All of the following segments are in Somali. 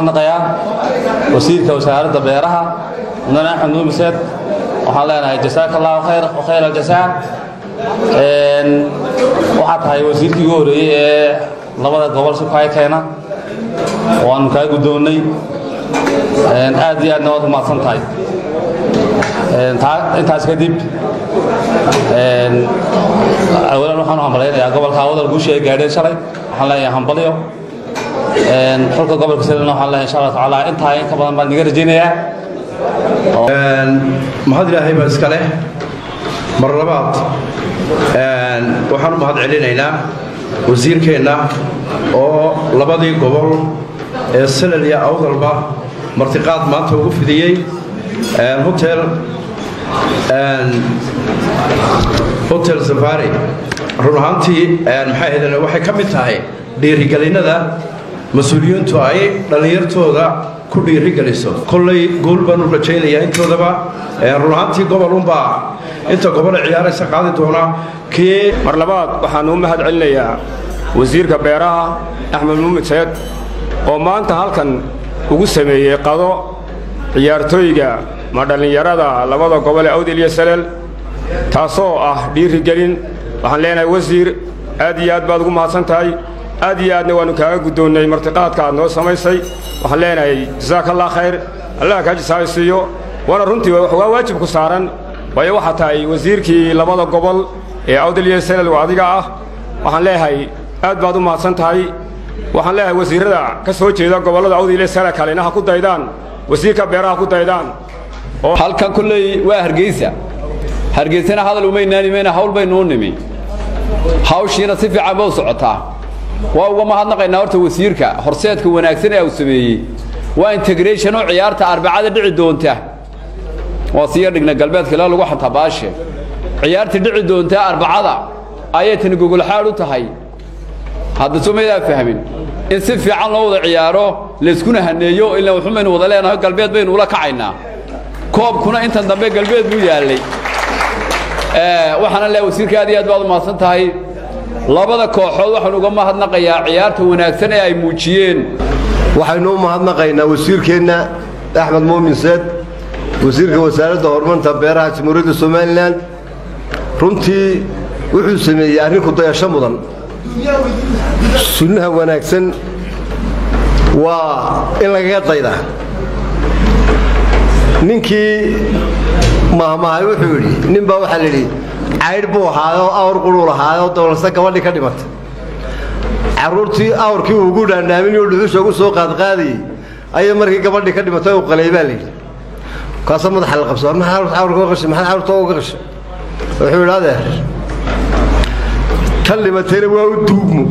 mahadnaqayaa wasiirka wasaaradda beeraha mudane axmed nuumiseed waxaan leenahay jasaaka allahu khayr khayr aljasaa waxaa tahay wasiirkii ugu horreeyey ee labada gobol si kaya keena waanu kaa guddoonnay aad iyo aadna waad umahadsan tahay intaas kadib awalan waxaan u hambalaynayaa gobolka awdal guusha ay gaadheen shalay waxaan leeyahay hambalyo xulka gobolka sidana waxaan leeyahay insha allah tacaala intaa in ka badan baan niga rajaynayaa mahad ilaahay baa iska leh mar labaad waxaan u mahad celinaynaa wasiirkeenna oo labadii gobol ee salal iyo awdalba martiqaad maanta ugu fidiyey hotel hotel safari run ahaantii maxay ahaydeen waxay ka mid tahay dhiirigelinnada mas-uuliyiintu ay dhallinyartooda ku dhiirigeliso kollay guul baan u rajaynayaa intoodaba run ahaantii gobolunbaa inta gobole ciyaaraysa qaadi doona kii mar labaad waxaan u mahad celinayaa wasiirka beeraha axmed muumed seed oo maanta halkan ugu sameeyey qado ciyaartooyga ma dhallinyarada labada gobol ee awdil iyo salel taasoo ah dhiirigelin waxaan leenahay wasiir aad iyo aad baad ugu mahadsan tahay aad iyo aadna waannu kaaga guddoonnay martiqaadka aad noo samaysay waxaan leenahay jasaaka allah khayr allah kaa jisaaysiiyo waana runtii waa waajib ku saaran waayo waxaa tahay wasiirkii labada gobol ee awdil iyo salel oo adiga ah waxaan leeyahay aad baad u mahadsan tahay waxaan leeyahay wasiirrada ka soo jeeda gobollada awdil iyo salel kalena ha ku daydaan wasiirka beeraha ku daydaan halkan kulley waa hargeysa hargeysana hadal umaynaan imayna hawl baynu u nimi hawshiina si fiican ba u socotaa waa uga mahadnaqaynaa horta wasiirka horseedka wanaagsan ee uu sameeyey waa integration oo ciyaarta arbacada dhici doonta waa siya dhigna galbeedka ilaa lagu xantaa baashe ciyaarta dhici doonta arbacada ayay tani gogolxaad u tahay hadda somaydaa fahmin in si fiican loo wada ciyaaro layskuna haneeyo ilaa wuxun baynu wada leenahay galbeed baynu ula kacaynaa koobkuna intan dambe galbeed buu yaallay waxaana leeyahay wasiirka aad iyo aad baad u mahadsan tahay labada kooxood waxaan uga mahadnaqayaa ciyaarta wanaagsan ee ay muujiyeen waxaynu u mahadnaqaynaa wasiirkeenna axmed muumin seed wasiirka wasaaradda horumarinta beeraha jamhuuriyadda somalilan runtii wuxuu sameeyey arrin ku dayasho mudan sunnaha wanaagsan waa in lagaga daydaa ninkii mahmahay wuxuu yidhi nin baa waxaa layidhi caydh buu ahaayoo awr quruu lahaayoo dowlase gabadhii ka dhimatay carruurtii awrkii uu ugu dhaandhaamin oo dhuxusha ugu soo qaadqaadayey ayay markii gabadhii ka dhimatay u qalay baa layidhi kaasa madaxa la qabsa maxaa awrka uga qashay maxaa awrta uga qashay wuxuu yidhi adeer tan dhimatayna waa u duugmo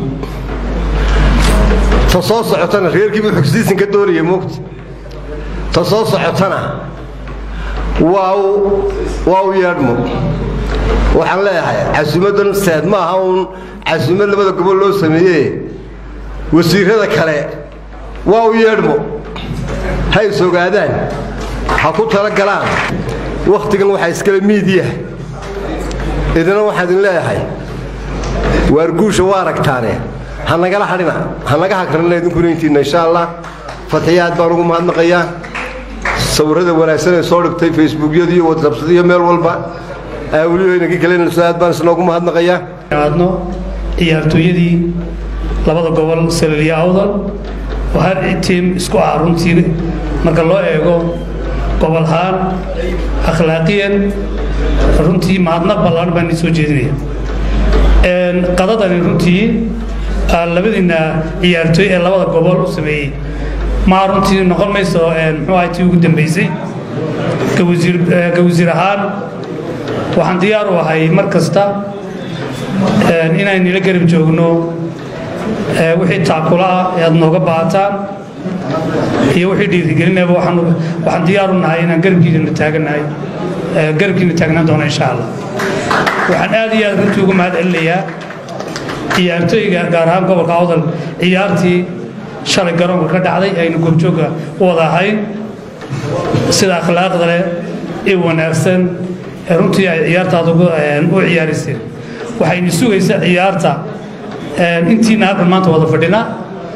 ta soo socotana reerkii buu xogsiisin ka doonaya moogta ta soo socotana waa u waa u yeedhmo waxaan leeyahay casuumaddan seed ma aha uun casuumad labada gobol loo sameeyee wasiirrada kale waa u yeedhmo ha is ogaadaan ha ku tala galaan wakhtigan waxaa iskale miidiya idina waxaan idin leeyahay waar guusha waa aragtaane ha nagala hadhina ha naga hagrana idinkuna intiinna insha allah fatiyaad baan ugu mahadnaqayaa sawirrada wanaagsan ee soo dhigtay facebookyada iyo watsabsada iyo meel walba welibaynaga gelinayso aad baan isnoogu mahadnaqayaa aadno ciyaartooyadii labada gobol salal iyo awdal oo har tiim isku ah runtii marka loo eego gobolhaan akhlaaqiyan runtii mahadnaq ballaan baan soo jeedinaya qadadani runtii labadiina ciyaartooy ee labada gobol u sameeyey maa runtii noqon mayso muxuu ahay tii ugu dambaysay ka wasiir ahaan waxaan diyaar u ahay mar kasta inaan nila garab joogno wixii taakula ah ee aad nooga baahataan iyo wixii dhiirigelinaba waxaan diyaar u nahay inaan garabkiina taaganahay garabkiina taagnaan doono insha allah waxaan aad iyo aad runtii ugu mahad celinayaa ciyaartooyga gaar ahaan gobolka awdal ciyaartii shalay garoonka ka dhacday aynu goobjoogga u wada ahayn sida akhlaaqda leh ee wanaagsan ee runtii ay ciyaartaada u ciyaarayseen waxaynu sugaysaa ciyaarta intiina halkan maanta wada fadhina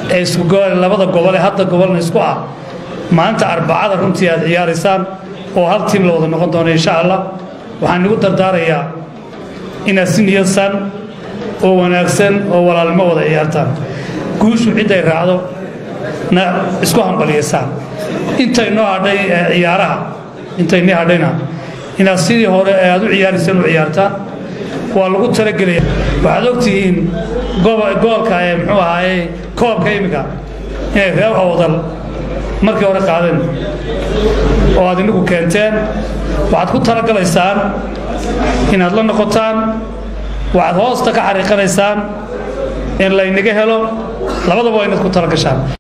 ee isku labada gobole hadda gobolna isku ah maalinta arbacada runtii aad ciyaaraysaan oo hal tiim la wada noqon doono insha allah waxaan igu dardaarayaa inaad si niyadsan oo wanaagsan oo walaalnimo wada ciyaartaan guushu cidday raacdo na isku hambaliyaysaan intay noo hadhay ciyaaraha intay nii hadhayna inaad sidii hore ee aad u ciyaaraysaan u ciyaartaan waa lagu talagelaya waxaad ogtihiin goolka ee muxuu ahaaye koobka iminka inay reer awdal markii hore qaadeen oo aad inagu keenteen waxaad ku talagalaysaan inaad la noqotaan waxaad hoosta ka xariiqanaysaan in laynaga helo labadaba waa inaad ku talagashaan